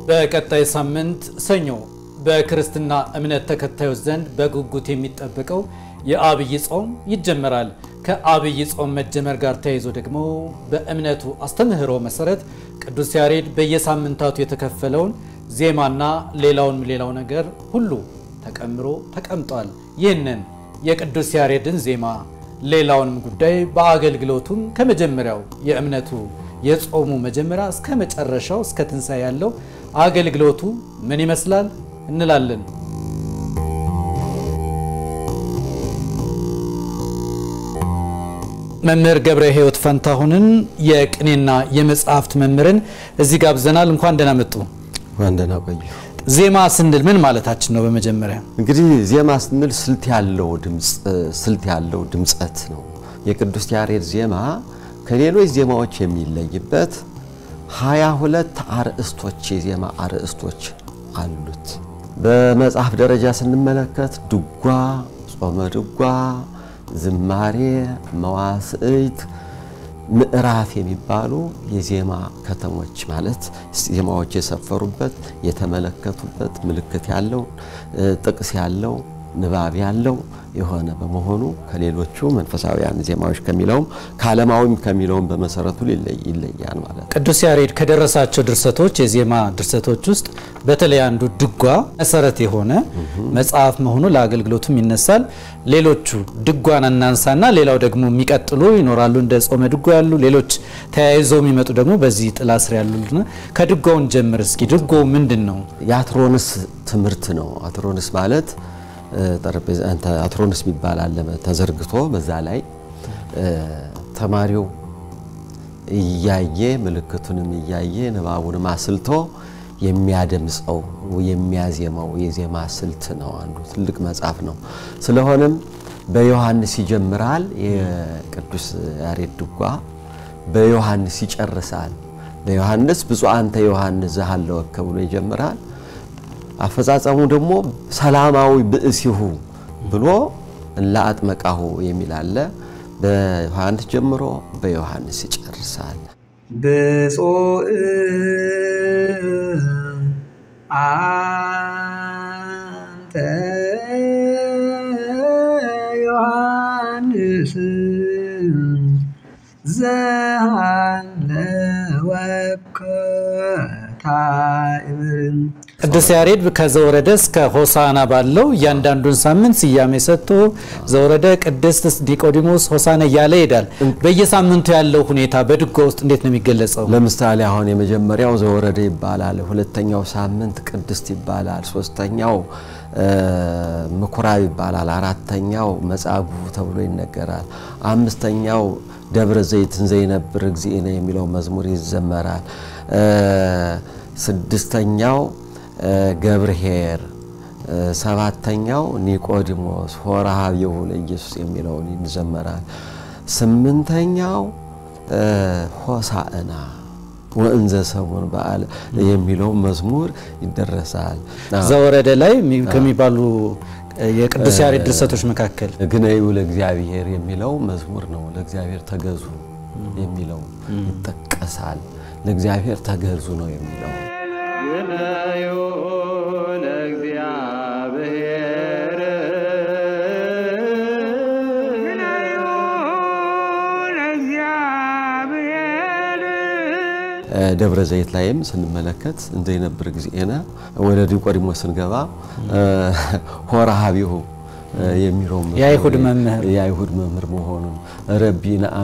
በቀጣይ ሳምንት ሰኞ በክርስትና እምነት ተከታዮች ዘንድ በጉጉት የሚጠበቀው የአብይ ጾም ይጀመራል። ከአብይ ጾም መጀመር ጋር ተያይዞ ደግሞ በእምነቱ አስተምህሮ መሰረት ቅዱስ ያሬድ በየሳምንታቱ የተከፈለውን ዜማና ሌላውንም ሌላው ነገር ሁሉ ተቀምሮ ተቀምጧል። ይህንን የቅዱስ ያሬድን ዜማ ሌላውንም ጉዳይ በአገልግሎቱም ከመጀመሪያው የእምነቱ የጾሙ መጀመሪያ እስከ መጨረሻው እስከ ትንሣኤ ያለው አገልግሎቱ ምን ይመስላል እንላለን። መምህር ገብረ ሕይወት ፈንታሁንን የቅኔና የመጽሐፍት መምህርን እዚህ ጋብዘናል። እንኳን ደህና መጡ። እንኳን ደህና ቆዩ። ዜማ ስንል ምን ማለታችን ነው? በመጀመሪያ እንግዲህ ዜማ ስንል ስልት ያለው ድምፅ ስልት ያለው ድምፀት ነው። የቅዱስ ያሬድ ዜማ ከሌሎች ዜማዎች የሚለይበት ሀያ ሁለት አርእስቶች የዜማ አርእስቶች አሉት። በመጽሐፍ ደረጃ ስንመለከት ድጓ፣ ጾመ ድጓ፣ ዝማሬ፣ መዋስዕት፣ ምዕራፍ የሚባሉ የዜማ ከተሞች ማለት ዜማዎች የሰፈሩበት የተመለከቱበት ምልክት ያለው ጥቅስ ያለው ንባብ ያለው የሆነ በመሆኑ ከሌሎቹ መንፈሳዊያን ዜማዎች ከሚለውም ከዓለማዊም ከሚለውም በመሰረቱ ይለያል ማለት ነው። ቅዱስ ያሬድ ከደረሳቸው ድርሰቶች የዜማ ድርሰቶች ውስጥ በተለይ አንዱ ድጓ መሰረት የሆነ መጽሐፍ መሆኑ ለአገልግሎቱም ይነሳል። ሌሎቹ ድጓን እናንሳና ሌላው ደግሞ የሚቀጥሉ ይኖራሉ። እንደ ጾመ ድጓ ያሉ ሌሎች ተያይዘው የሚመጡ ደግሞ በዚህ ጥላ ስር ያሉና ከድጓውን ጀምር እስኪ። ድጓው ምንድን ነው? የአትሮንስ ትምህርት ነው። አትሮንስ ማለት ጠረጴዛ አትሮንስ የሚባል አለ ተዘርግቶ በዛ ላይ ተማሪው እያየ ምልክቱንም እያየ ንባቡንም አስልቶ የሚያደምጸው የሚያዜመው የዜማ ስልት ነው። አንዱ ትልቅ መጽሐፍ ነው። ስለሆነም በዮሐንስ ይጀምራል። የቅዱስ ያሬድ ድጓ በዮሐንስ ይጨርሳል። በዮሐንስ ብፁዕ አንተ ዮሐንስ ዘሃለወከ ብሎ ይጀምራል። አፈጻጸሙ ደግሞ ሰላማዊ ብእሲሁ ብሎ ለአጥመቃሁ የሚል አለ። በዮሐንስ ጀምሮ በዮሐንስ ይጨርሳል። ብፁዕ አንተ ዮሐንስ ዘሃለወከ ታዕምር ቅዱስ ያሬድ ከዘወረደ እስከ ሆሳና ባለው እያንዳንዱን ሳምንት ስያሜ ሰጥቶ ዘወረደ፣ ቅድስት፣ ዲቆዲሞስ፣ ሆሳና እያለ ይሄዳል። በየሳምንቱ ያለው ሁኔታ በድጓ ውስጥ እንዴት ነው የሚገለጸው? ለምሳሌ አሁን የመጀመሪያው ዘወረደ ይባላል። ሁለተኛው ሳምንት ቅድስት ይባላል። ሶስተኛው ምኩራብ ይባላል። አራተኛው መጻጉዕ ተብሎ ይነገራል። አምስተኛው ደብረ ዘይትን ዘይነብር እግዚእነ የሚለው መዝሙር ይዘመራል። ስድስተኛው ገብርኄር፣ ሰባተኛው ኒቆዲሞስ ሆረ ኀቤሁ ለኢየሱስ የሚለውን ይዘመራል። ስምንተኛው ሆሳዕና ወእንዘ ሰሙን በዓል የሚለው መዝሙር ይደረሳል። ዘወረደ ላይ ከሚባሉ የቅዱስ ያሬድ ድርሰቶች መካከል ግነዩ ለእግዚአብሔር የሚለው መዝሙር ነው። ለእግዚአብሔር ተገዙ የሚለው ይጠቀሳል። ለእግዚአብሔር ተገዙ ነው የሚለው ግነዩ ለእግዚአብሔር ግነዩ ለእግዚአብሔር ደብረ ዘይት ላይም ስንመለከት እንዘ ይነብር እግዚእነ ወደ ኒቆዲሞስ ስንገባ ሆረ ኀቤሁ የሚለው የአይሁድ መምህር የአይሁድ መምህር መሆኑን ረቢ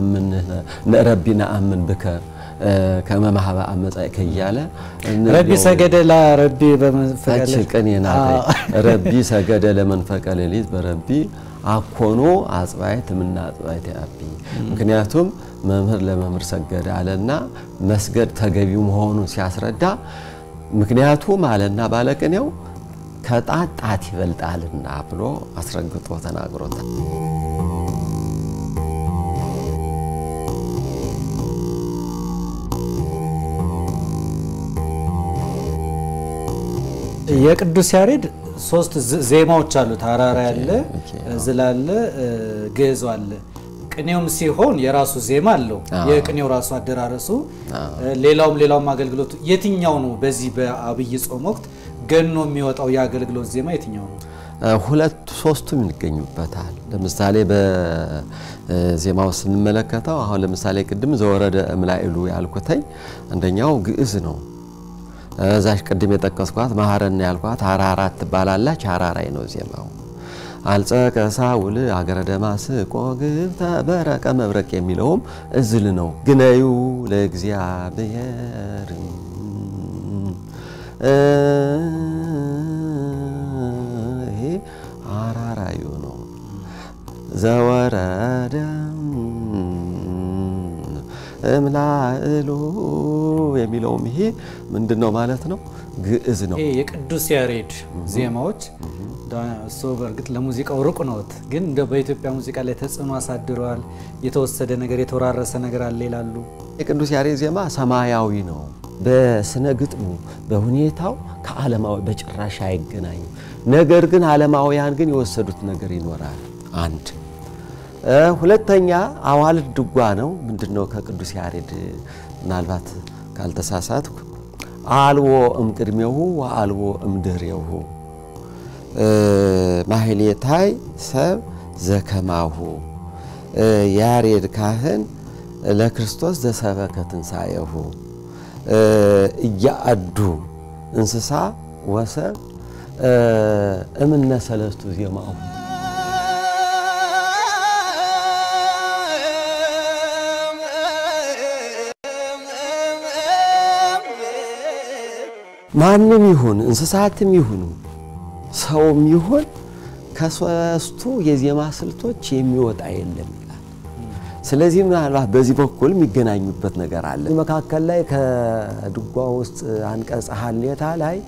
ነአምን ብከ ከመማህበ አመጻእከ እያለ ረቢ ሰገደ ለረቢ በመንፈቀ ታች ቅኔ ናት። ረቢ ሰገደ ለመንፈቀ ሌሊት በረቢ አኮኖ አጽባይት ምና አጽባይት ያቢ ምክንያቱም መምህር ለመምህር ሰገደ አለና መስገድ ተገቢው መሆኑን ሲያስረዳ ምክንያቱም አለና ባለቅኔው ከጣት ጣት ይበልጣልና ብሎ አስረግጦ ተናግሮታል። የቅዱስ ያሬድ ሶስት ዜማዎች አሉት። ሐራራ ያለ፣ ዝላለ፣ ግዕዝ አለ። ቅኔውም ሲሆን የራሱ ዜማ አለው። የቅኔው ራሱ አደራረሱ፣ ሌላውም ሌላውም አገልግሎቱ የትኛው ነው? በዚህ በአብይ ጾም ወቅት ገኖ የሚወጣው የአገልግሎት ዜማ የትኛው ነው? ሁለት ሶስቱም ይገኙበታል። ለምሳሌ በዜማው ስንመለከተው አሁን ለምሳሌ ቅድም ዘወረደ እምላኢሉ ያልኩተኝ አንደኛው ግዕዝ ነው። እዛሽ ቅድም የጠቀስኳት ማህረና ያልኳት ሀራራት ትባላላች። ሀራራይ ነው ዜማው። አልጸቀ ሳውል አገረ ደማስቆ ግብተ በረቀ መብረቅ የሚለውም እዝል ነው። ግነዩ ለእግዚአብሔር ይሄ አራራዩ ነው። ዘወረደ እምላእሉ የሚለውም ይሄ ምንድን ነው ማለት ነው? ግዕዝ ነው። ይሄ የቅዱስ ያሬድ ዜማዎች እሱ በእርግጥ ለሙዚቃው ሩቅ ነዎት፣ ግን እንደ በኢትዮጵያ ሙዚቃ ላይ ተጽዕኖ አሳድረዋል። የተወሰደ ነገር የተወራረሰ ነገር አለ ይላሉ። የቅዱስ ያሬድ ዜማ ሰማያዊ ነው። በስነ ግጥሙ በሁኔታው ከዓለማዊ በጭራሽ አይገናኙም። ነገር ግን ዓለማውያን ግን የወሰዱት ነገር ይኖራል። አንድ ሁለተኛ አዋልድ ድጓ ነው። ምንድን ነው ከቅዱስ ያሬድ ምናልባት ካልተሳሳትኩ አልቦ እምቅድሜሁ ወአልቦ እምድህሬሁ ማህሌታይ ሰብ ዘከማሁ ያሬድ ካህን ለክርስቶስ ዘሰበከ ትንሣኤሁ እያአዱ እንስሳ ወሰብ እምነ ሰለስቱ ዜማሁ ማንም ይሁን እንስሳትም ይሁኑ ሰውም ይሁን ከሶስቱ የዜማ ስልቶች የሚወጣ የለም ይላል። ስለዚህ ምናልባት በዚህ በኩል የሚገናኙበት ነገር አለ። መካከል ላይ ከድጓ ውስጥ አንቀጽ ሀሌታ ላይ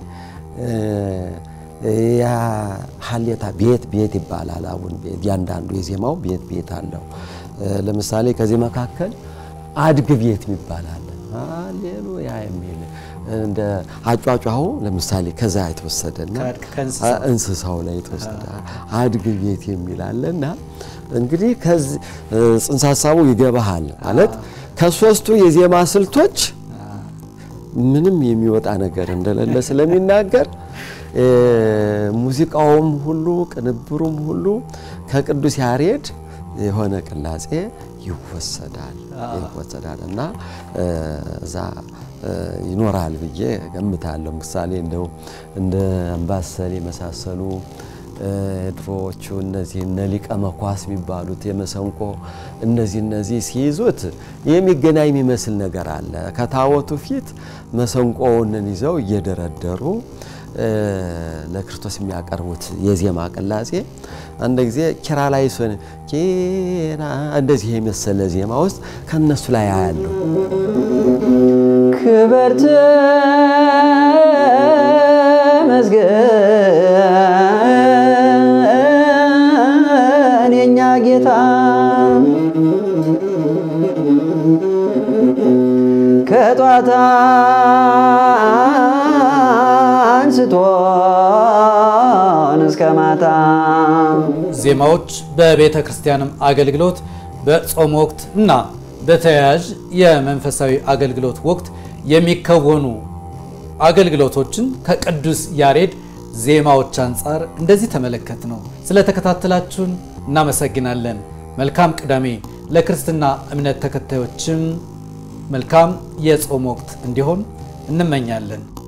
ሀሌታ ቤት ቤት ይባላል። አሁን እያንዳንዱ የዜማው ቤት ቤት አለው። ለምሳሌ ከዚህ መካከል አድግ ቤት ይባላል። ሃሌሉያ የሚል እንደ አጫጫሁ ለምሳሌ ከዛ የተወሰደና እንስሳው ላይ የተወሰደ አድግ ቤት የሚል አለና እንግዲህ ከዚህ ጽንሰ ሀሳቡ ይገባሃል ማለት ከሶስቱ የዜማ ስልቶች ምንም የሚወጣ ነገር እንደሌለ ስለሚናገር ሙዚቃውም ሁሉ ቅንብሩም ሁሉ ከቅዱስ ያሬድ የሆነ ቅላጼ ይወሰዳል ይወሰዳል እና እዛ ይኖራል ብዬ ገምታለሁ። ምሳሌ እንደው እንደ አምባሰል የመሳሰሉ ድሮዎቹ እነዚህ እነ ሊቀ መኳስ የሚባሉት የመሰንቆ እነዚህ እነዚህ ሲይዙት የሚገናኝ የሚመስል ነገር አለ። ከታቦቱ ፊት መሰንቆውንን ይዘው እየደረደሩ ለክርስቶስ የሚያቀርቡት የዜማ ቅላጼ አንድ ጊዜ ኪራ ላይ ሶን ኪራ እንደዚህ የመሰለ ዜማ ውስጥ ከነሱ ላይ አያለሁ። ክብርት መስገን የኛ ጌታ ከጧታ አንስቶን እስከ ማታ ዜማዎች በቤተ ክርስቲያንም አገልግሎት በጾም ወቅት እና በተያያዥ የመንፈሳዊ አገልግሎት ወቅት የሚከወኑ አገልግሎቶችን ከቅዱስ ያሬድ ዜማዎች አንጻር እንደዚህ ተመለከት ነው። ስለተከታተላችሁን እናመሰግናለን። መልካም ቅዳሜ። ለክርስትና እምነት ተከታዮችም መልካም የጾም ወቅት እንዲሆን እንመኛለን።